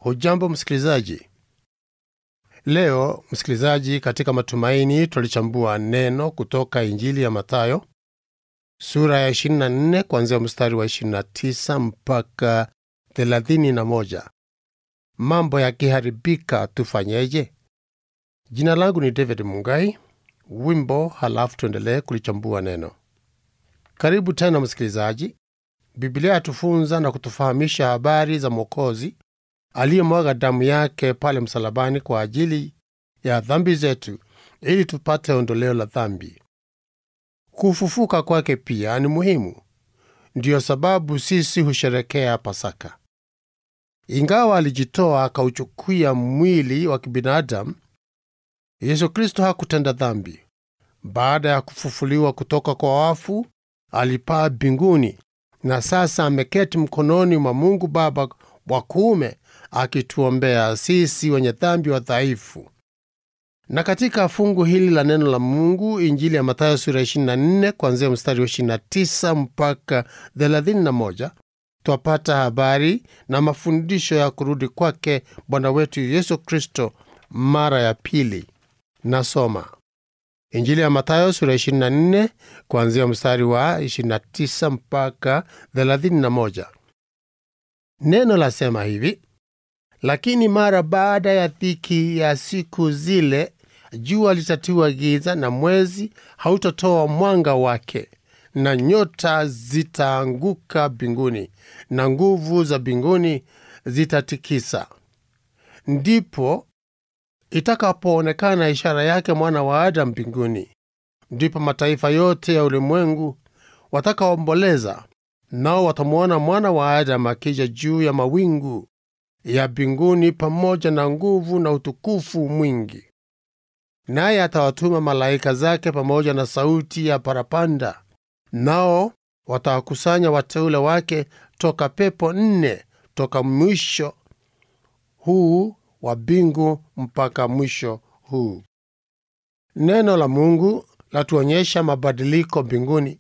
Hujambo msikilizaji. Leo msikilizaji, katika matumaini twalichambua neno kutoka Injili ya Mathayo sura ya 24 kuanzia mstari wa 29 mpaka 31. Mambo yakiharibika tufanyeje? Jina langu ni David Mungai. Wimbo, halafu tuendelee kulichambua neno. Karibu tena msikilizaji. Biblia yatufunza na kutufahamisha habari za Mwokozi aliyemwaga damu yake pale msalabani kwa ajili ya dhambi zetu ili tupate ondoleo la dhambi. Kufufuka kwake pia ni muhimu. Ndiyo sababu sisi husherekea Pasaka. Ingawa alijitoa akauchukia mwili wa kibinadamu, Yesu Kristo hakutenda dhambi. Baada ya kufufuliwa kutoka kwa wafu, alipaa mbinguni na sasa ameketi mkononi mwa Mungu Baba wa kuume akituombea sisi wenye dhambi wadhaifu. Na katika fungu hili la neno la Mungu, Injili ya Mathayo sura 24 kuanzia mstari wa 29 mpaka 31, twapata habari na mafundisho ya kurudi kwake Bwana wetu Yesu Kristo mara ya pili. Nasoma Injili ya Mathayo sura 24 kuanzia mstari wa 29 mpaka 31. Neno lasema hivi: lakini mara baada ya dhiki ya siku zile, jua litatiwa giza, na mwezi hautatoa mwanga wake, na nyota zitaanguka mbinguni, na nguvu za mbinguni zitatikisa. Ndipo itakapoonekana ishara yake mwana wa Adamu mbinguni. Ndipo mataifa yote ya ulimwengu watakaomboleza, nao watamwona mwana wa Adamu akija juu ya mawingu ya mbinguni pamoja na nguvu na utukufu mwingi. Naye atawatuma malaika zake pamoja na sauti ya parapanda, nao watawakusanya wateule wake toka pepo nne, toka mwisho huu wa mbingu mpaka mwisho huu. Neno la Mungu latuonyesha mabadiliko mbinguni.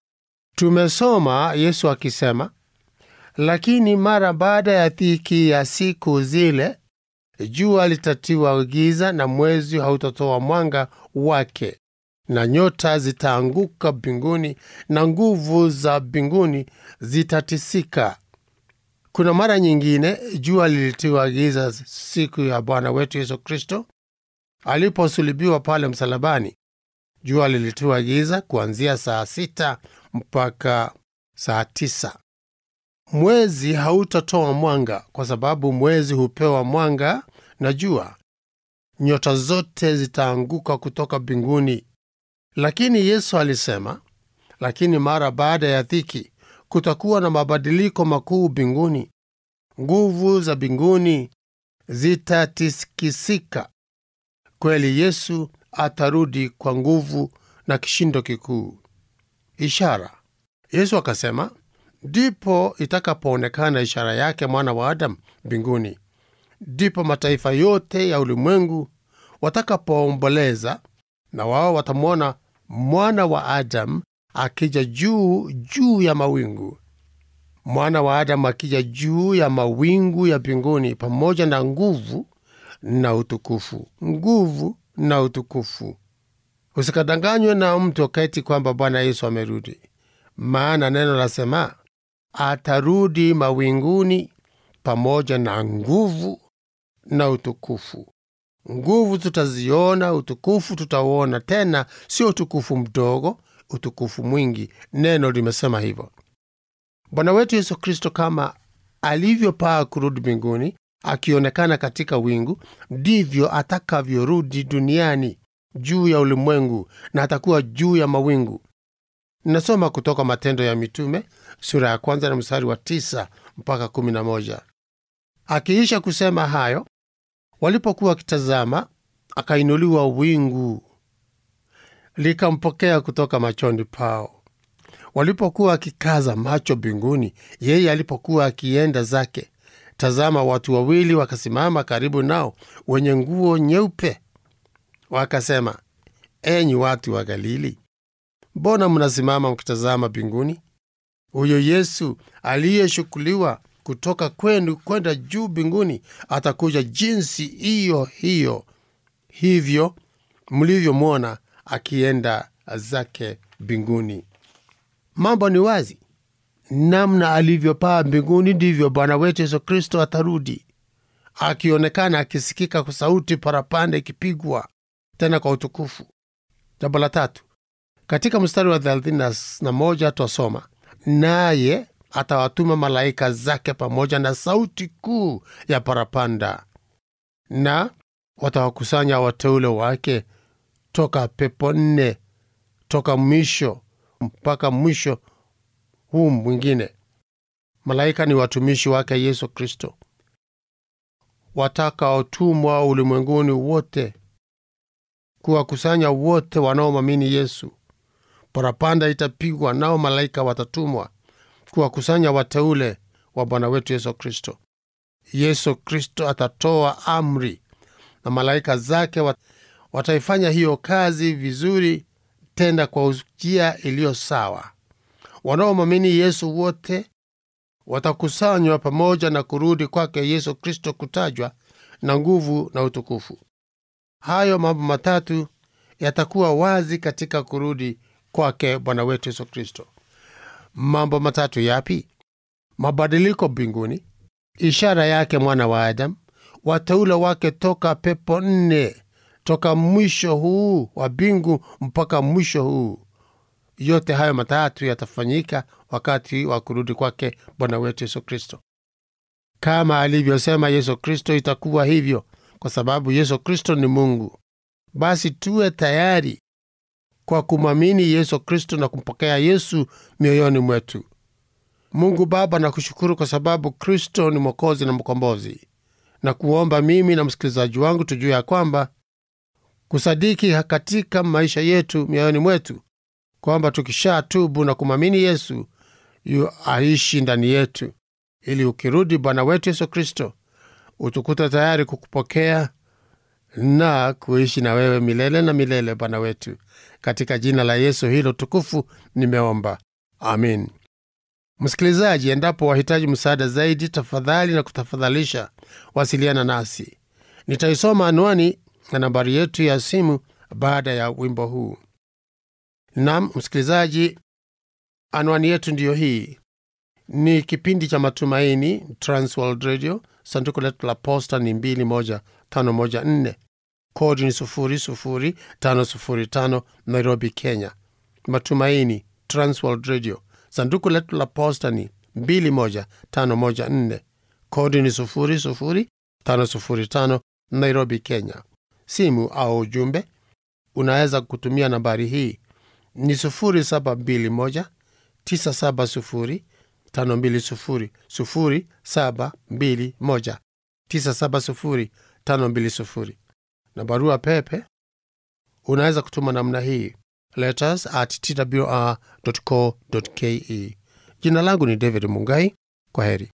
Tumesoma Yesu akisema, lakini mara baada ya dhiki ya siku zile, jua litatiwa giza, na mwezi hautatoa mwanga wake, na nyota zitaanguka mbinguni, na nguvu za mbinguni zitatisika. Kuna mara nyingine jua lilitiwa giza siku ya Bwana wetu Yesu Kristo aliposulubiwa pale msalabani. Jua lilitiwa giza kuanzia saa sita mpaka saa tisa. Mwezi hautatoa mwanga kwa sababu mwezi hupewa mwanga na jua. Nyota zote zitaanguka kutoka mbinguni. Lakini Yesu alisema, lakini mara baada ya dhiki kutakuwa na mabadiliko makuu mbinguni. Nguvu za mbinguni zitatikisika. Kweli Yesu atarudi kwa nguvu na kishindo kikuu. Ishara. Yesu akasema, ndipo itakapoonekana ishara yake mwana wa Adamu mbinguni. Ndipo mataifa yote ya ulimwengu watakapoomboleza, na wao watamwona mwana wa Adamu akija juu juu ya mawingu. Mwana wa Adamu akija juu ya mawingu ya mbinguni pamoja na nguvu na utukufu. Nguvu na utukufu. Usikadanganywe na mtu wakati kwamba Bwana Yesu amerudi, maana neno lasema atarudi mawinguni pamoja na nguvu na utukufu. Nguvu tutaziona, utukufu tutauona, tena sio utukufu mdogo, utukufu mwingi. Neno limesema hivyo. Bwana wetu Yesu Kristo kama alivyopaa kurudi mbinguni akionekana katika wingu, ndivyo atakavyorudi duniani juu ya ulimwengu, na atakuwa juu ya mawingu. Ninasoma kutoka Matendo ya Mitume sura ya kwanza na mstari wa tisa mpaka kumi na moja. Akiisha kusema hayo, walipokuwa wakitazama, akainuliwa wingu likampokea kutoka machoni pao. Walipokuwa wakikaza macho mbinguni, yeye alipokuwa akienda zake, tazama, watu wawili wakasimama karibu nao, wenye nguo nyeupe. Wakasema, enyi watu wa Galili, mbona mnasimama mkitazama mbinguni? Huyo Yesu aliyeshukuliwa kutoka kwenu kwenda juu mbinguni atakuja jinsi hiyo hiyo hivyo mlivyomwona akienda zake mbinguni. Mambo ni wazi, namna alivyopaa mbinguni ndivyo Bwana wetu Yesu Kristo atarudi, akionekana akisikika kwa sauti parapanda ikipigwa tena kwa utukufu. Jambo la tatu, katika mstari wa thelathini na moja twasoma naye atawatuma malaika zake pamoja na sauti kuu ya parapanda, na watawakusanya wateule wake toka pepo nne, toka mwisho mpaka mwisho huu mwingine. Malaika ni watumishi wake Yesu Kristo watakaotumwa ulimwenguni wote kuwakusanya wote wanaomwamini Yesu. Parapanda itapigwa, nao malaika watatumwa kuwakusanya wateule wa Bwana wetu Yesu Kristo. Yesu Kristo atatoa amri na malaika zake wataifanya hiyo kazi vizuri, tena kwa njia iliyo sawa. Wanaomwamini Yesu wote watakusanywa pamoja na kurudi kwake Yesu Kristo kutajwa na nguvu na utukufu. Hayo mambo matatu yatakuwa wazi katika kurudi kwake Bwana wetu Yesu Kristo. Mambo matatu yapi? Mabadiliko mbinguni, ishara yake mwana wa Adamu, wateule wake toka pepo nne, toka mwisho huu wa mbingu mpaka mwisho huu. Yote hayo matatu yatafanyika wakati wa kurudi kwake Bwana wetu Yesu Kristo. Kama alivyosema Yesu Kristo, itakuwa hivyo kwa sababu Yesu Kristo ni Mungu. Basi tuwe tayari kwa kumwamini Yesu Kristo na kumpokea Yesu mioyoni mwetu. Mungu Baba, nakushukuru kwa sababu Kristo ni Mwokozi na Mkombozi, na kuomba mimi na msikilizaji wangu tujue ya kwamba kusadiki katika maisha yetu mioyoni mwetu kwamba tukisha tubu na kumwamini Yesu yu aishi ndani yetu, ili ukirudi Bwana wetu Yesu Kristo utukute tayari kukupokea na kuishi na wewe milele na milele, Bwana wetu. Katika jina la Yesu hilo tukufu nimeomba, amin. Msikilizaji, endapo wahitaji msaada zaidi, tafadhali na kutafadhalisha wasiliana nasi. Nitaisoma anwani na nambari yetu ya simu baada ya wimbo huu. Nam msikilizaji, anwani yetu ndiyo hii. Ni kipindi cha Matumaini, Transworld Radio. Sanduku letu la posta ni 21514 kodi ni 00505 Nairobi, Kenya. Matumaini, Transworld Radio. Sanduku letu la posta ni 21514 kodi ni 00505 Nairobi, Kenya. Simu au ujumbe unaweza kutumia nambari hii ni 0721 970 520 0721 970 520 na barua pepe unaweza kutuma namna hii letters at twr.co.ke. Jina langu ni David Mungai. Kwa heri.